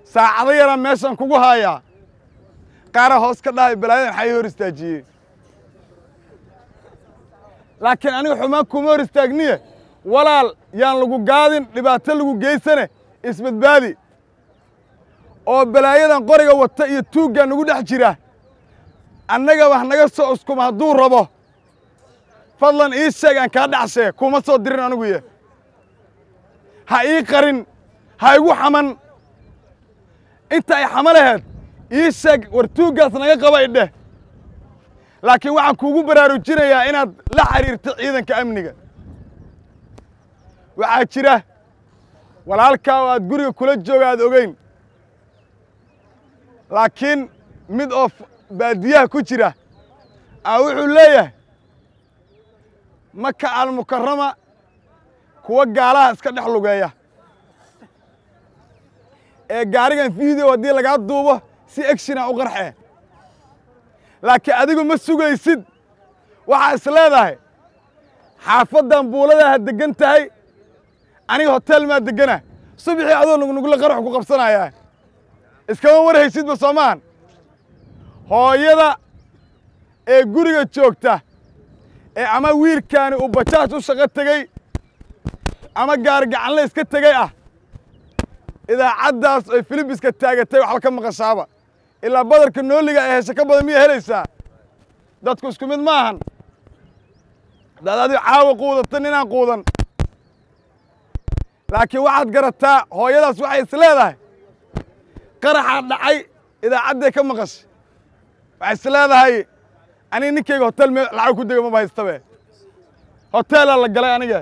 saacado yaraan meeshan kugu haayaa qaara hoos ka dhahay balaayadan maxaa ii hor istaajiyey laakiin aniga xumaan kuma hor istaagniye walaal yaan lagu gaadin dhibaato lagu geysane isbadbaadi oo balaayadan qoriga wata iyo tuuggaa nagu dhex jira annaga wax naga soo uskuma hadduu rabo fadlan ii sheeg aan kaa dhacshee kuma soo dirin anigu ye ha ii qarin ha igu xaman inta ay xama laheed ii sheeg war tuuggaas naga qaba idheh laakiin waxaan kuugu baraarujinayaa inaad la xidhiirto ciidanka amniga waxaa jira walaalkaa oo aad guriga kula jooga aad ogeyn laakiin mid oo baadiyaha ku jira a wuxuu leeyahay maka almukarama kuwa gaalaha iska dhex lugeeya ee gaarigan video haddii lagaa duubo si egshina u qarxee laakiin adigu ma sugaysid waxaa is leedahay xaafaddan buuladaha deggan tahay aniga hotel maa deggana subixii adoo nugnugla qarax ku qabsanayaa iskama warhaysidba soomaan hooyada ee guriga joogta ee ama wiilkaani uu bajaaj u shaqo tegey ama gaargacanle iska tegey ah idaacaddaas oy filibiska taagatay waxba ka maqashaaba ilaa badarka nooliga ee heshe ka badan miya helaysaa dadku isku mid ma ahan hadaad adigo caawa quudata ninaan quudan laakiin waxaad garataa hooyadaas waxay is leedahay qaraxaa dhacay idaacadday ka maqashay waxay is leedahay aniga ninkayga hotel me lacag ku dega maba haystabe hoteelaa la galay aniga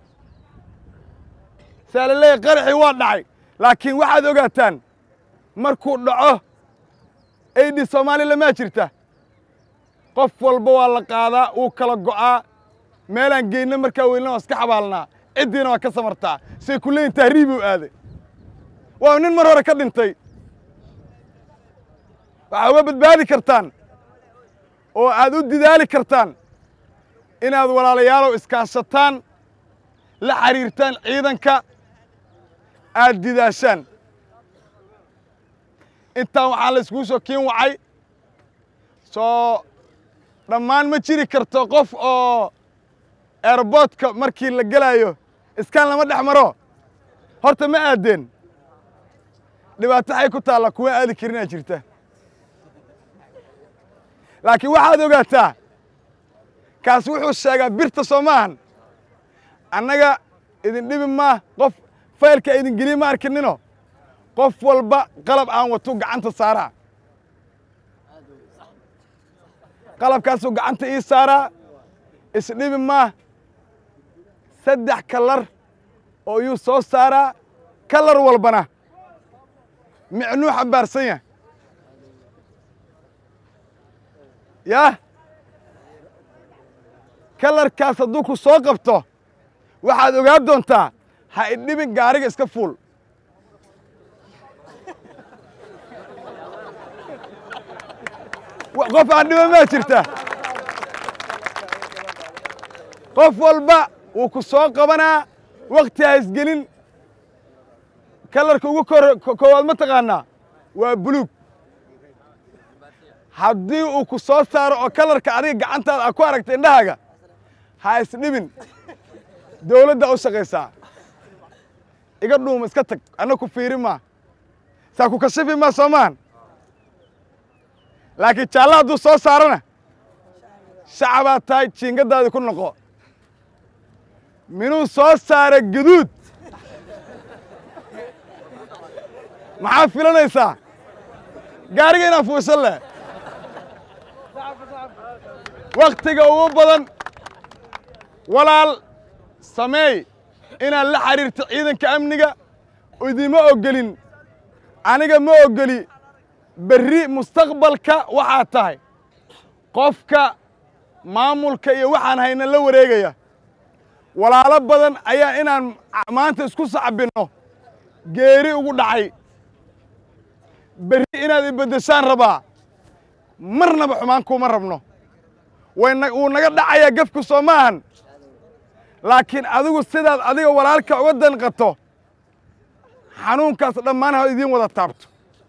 saa la leeyahy qaraxii waa dhacay laakiin waxaad ogaataan markuu dhaco aidhi soomaaliya maa jirta qof walba waa la qaadaa wuu kala go'aa meelaan geynna markaa weylna waa iska xabaalnaa ciddiina waa ka samartaa say ku leeyihin tahriibuu aaday waa nin mar hore ka dhintay waxaa uga badbaadi kartaan oo aad u didaali kartaan inaad walaalayaalow iskaashataan la xidhiirtaan ciidanka aad didaashaan intaan waxaa la iskuu soo kiin wacay soo dhammaan ma jiri karto qof oo airboodka markii la gelaayo iskaan lama dhex maro horta ma aadeen dhibaato xay ku taalla kuwa aadi karinaa jirta laakiin waxaad ogaataa kaas wuxuu sheegaa birta soo maahan annaga idin dhibi maa qof faylka idin geliye ma arkinino qof walba qalab aan watu gacanta saaraa qalabkaasuu gacanta ii saaraa isdhibi maa saddex kalar oo iyuu soo saaraa kalar walbana micnuu xambaarsan yahay yaah kalarkaas hadduu ku soo qabto waxaad ogaan doontaa ha idhibin gaariga iska fuul qof aan dhiban maa jirta qof walba wuu ku soo qabanaa wakti ha isgelin kalarka ugu koowaad ma taqaanaa waa buluug haddii uu ku soo saaro oo kalarka adiga gacantaada a ku aragta indhahaaga ha isdhibin dawladda u shaqaysaa iga dhuuma iska tag anna ku fiiri maa saa ku kashifi maa soo maahan laakiin jaalla hadduu soo saarana shacabaad tahay jiingadaadii ku noqo minuu soo saara gaduud maxaa filanaysaa gaariga inaa fuushan leh wakhtiga ugu badan walaal sameey inaad la xidhiirto ciidanka amniga idima oggelin aniga ma oggeli berri mustaqbalka waxaad tahay qofka maamulka iyo waxaan hayna la wareegaya walaalo badan ayaa inaan maanta isku sacbinno geeri ugu dhacay berri inaad ibeddeshaan rabaa marnaba xumaan kuma rabno wayna wuu naga dhacayaa gefku soo ma ahan laakiin adigu sidaad adiga walaalka uga danqato xanuunkaas dhammaan ha idiin wada taabto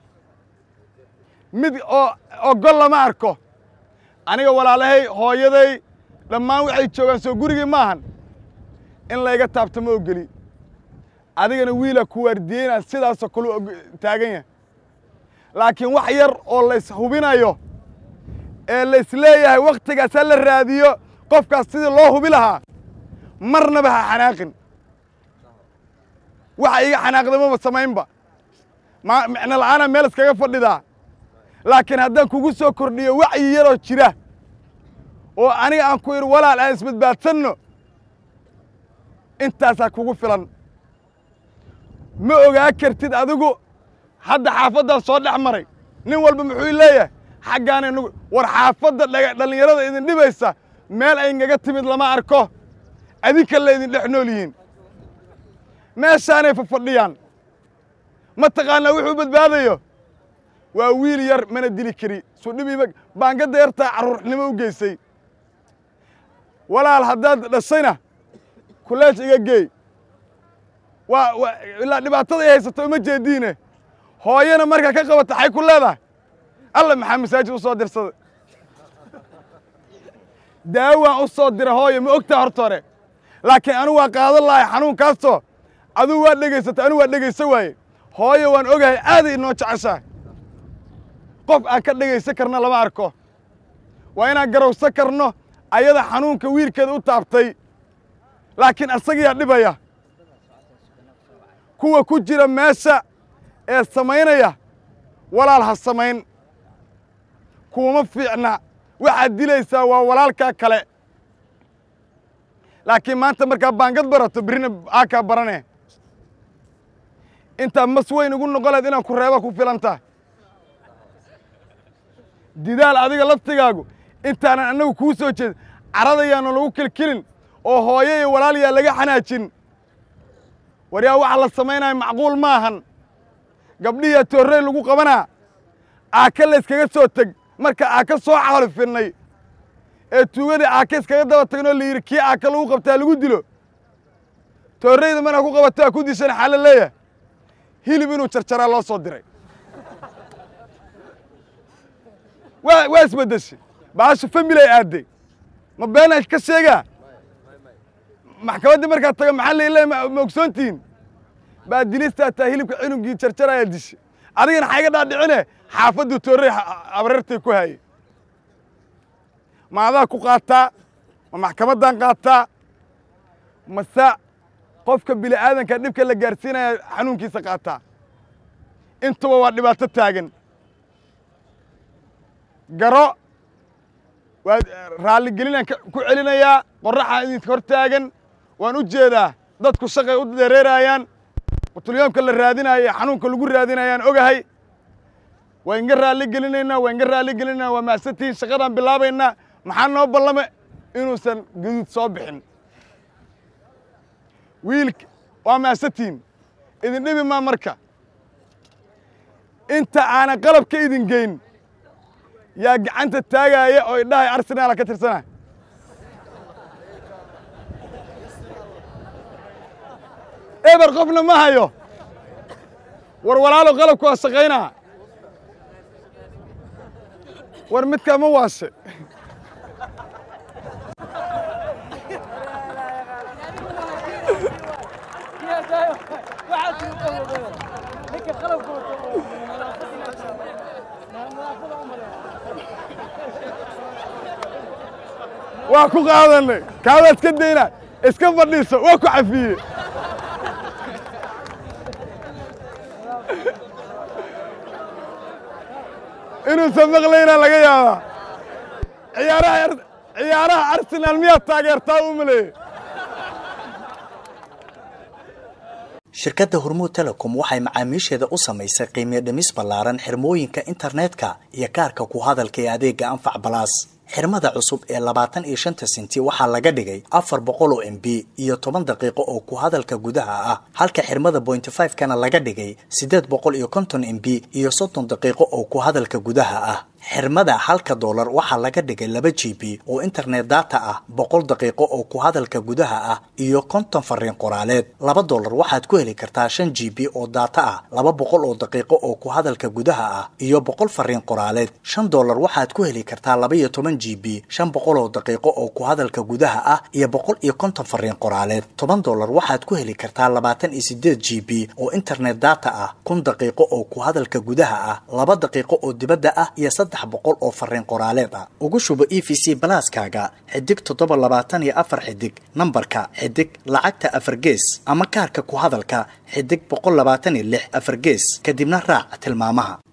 mid oo ogol lama arko aniga walaalahay hooyaday dhammaan waxay joogaan soo gurigii maahan in layga taabto ma ogeli adigana wiila ku waardiyeynaa sidaasoo kale taagan yahay laakiin wax yar oo lays hubinayo ee lays leeyahay wakhtigaas ha la raadiyo qofkaas sidii loo hubi lahaa marnaba ha xanaaqin waxa iga xanaaqdamaba samaynba ma micno la'aana meel iskaga fadhidaa laakiin haddaan kugu soo kordhiyo wacyi yaroo jira oo aniga aan ku idhi walaal aan isbadbaadsanno intaasaa kugu filan ma ogaa kartid adigu hadda xaafaddan soo dhex maray nin walba muxuu leeyahay xaggaana nagu war xaafadda dhaga dhallinyarada idin dhibaysa meel ay ngaga timid lama arko adinka la idin dhex nool yihiin meeshaanay fafadhiyaan ma taqaanaa wuxuu badbaadayo waa wiil yar mana dili kari sudhibiiba baangadda yartaa carruurnimo u geysay walaal haddaad dhashayna kuleej iga geey waa waa ilaa dhibaatada ay haysato uma jeediine hooyana markaa ka qabata xay ku leedahay alla maxaa masaajid u soo dirsaday daawaan u soo dira hooyo ma ogtaa horta hore laakiin anigu waa qaadan lahay xanuunkaasoo adigu waa dhegaysata anigu waa dhegaysa waaye hooyo waan ogahay aaday inoo jeceshahay qof aan ka dhegaysan karna lama arko waa inaan garowsan karno ayada xanuunka wiilkeeda u taabtay laakiin asagiyaa dhibaya kuwa ku jira meesha ee samaynaya walaal ha samayn kuuma fiicna waxaad dilaysaa waa walaalkaa kale laakiin maanta markaa baangad barato berrina aakaa barane intaa mas weyn ugu noqoleed inaan ku reeba ku filantaa didaal adiga laftigaagu intaanan annagu kuu soo jeedin caradayaana lagu kilkilin oo hooyo iyo walaal yaa laga xanaajin war yaa waxa la samaynaya macquul maahan gabdhihiyaa toorrey lagu qabanaa aaka layskaga soo teg marka aaka soo xalifinnay ee tuugadii aaka iskaga daba tagnoo la yidhi kii aaka lagu qabtaa lagu dilo toorreyda mana ku qabataa ku dishan xaala leeyahay hilib inuu jarjaraa loo soo diray waa waa isbeddeshay baasha familay aadday ma beenaa ka sheegaa maxkamaddii markaad taga maxaa la leeyahay ma ogsoontihiin baa dilistaa taa hilibka cunugii jarjarayaa dishay adigana xayga dhaadhicine xaafaddu toorrey abrartay ku haye ma adaa ku qaataa ma maxkamaddaan qaataa mase qofka bini aadanka dhibka la gaarsiinaya xanuunkiisa qaataa intuba waa dhibaato taagan garo waa raalligelinaan ku celinayaa qorraxaa idinka hor taagan waan u jeedaa dadku shaqay u dareeraayaan qutulyoomka la raadinaayo ee xanuunka lagu raadinayaan ogahay waa inga raalli gelinaynaa waa inga raalli gelinaynaa waa mahadsantihiin shaqadaan bilaabaynaa maxaa noo ballame inuusan gaduud soo bixin wiilka waa mahadsantihiin idin dhibi maa marka inta aanan qalabka idin geyn yaa gacanta taagaaya oo idhahay arsenaala ka tirsana eber qofna ma hayo war walaalo qalabku waa shaqaynaa war midkaa ma waashe waa ku qaadanay kaadaad iska dayna iska fadhiiso waa ku cafiye inuusan maqlaynaa laga yaabaa ciyaaraha ciyaaraha arsenaal miyaad taageertaa u maleeye shirkadda hormuud telecom waxay macaamiisheeda u samaysay qiimiyo dhimis ballaaran xirmooyinka internetka iyo kaarka ku hadalka ee adeega anfac balaas xirmada cusub ee labaatan iyo shanta senti waxaa laga dhigay afar boqol oo m b iyo toban daqiiqo oo ku hadalka gudaha ah halka xirmada bointy five kana laga dhigay siddeed boqol iyo konton m b iyo soddon daqiiqo oo ku hadalka gudaha ah xirmada halka doolar waxaa laga dhigay laba g b oo internet data ah boqol daqiiqo oo ku hadalka gudaha ah iyo konton fariin qoraaleed laba doolar waxaad ku heli kartaa shan g b oo data ah laba boqol oo daqiiqo oo ku hadalka gudaha ah iyo boqol fariin qoraaleed shan doolar waxaad ku heli kartaa laba iyo toban g b shan boqol oo daqiiqo oo ku hadalka gudaha ah iyo boqol iyo konton fariin qoraaleed toban doolar waxaad ku heli kartaa labaatan iyo sideed g b oo internet data ah kun daqiiqo oo ku hadalka gudaha ah laba daqiiqo oo dibadda ah iyo saddex boqol oo fariin qoraaleed ah ugu shubo e v c balaaskaaga xidig toddoba labaatan iyo afar xidig nambarka xidig lacagta afar gees ama kaarka ku hadalka xidig boqol labaatan iyo lix afar gees kadibna raac tilmaamaha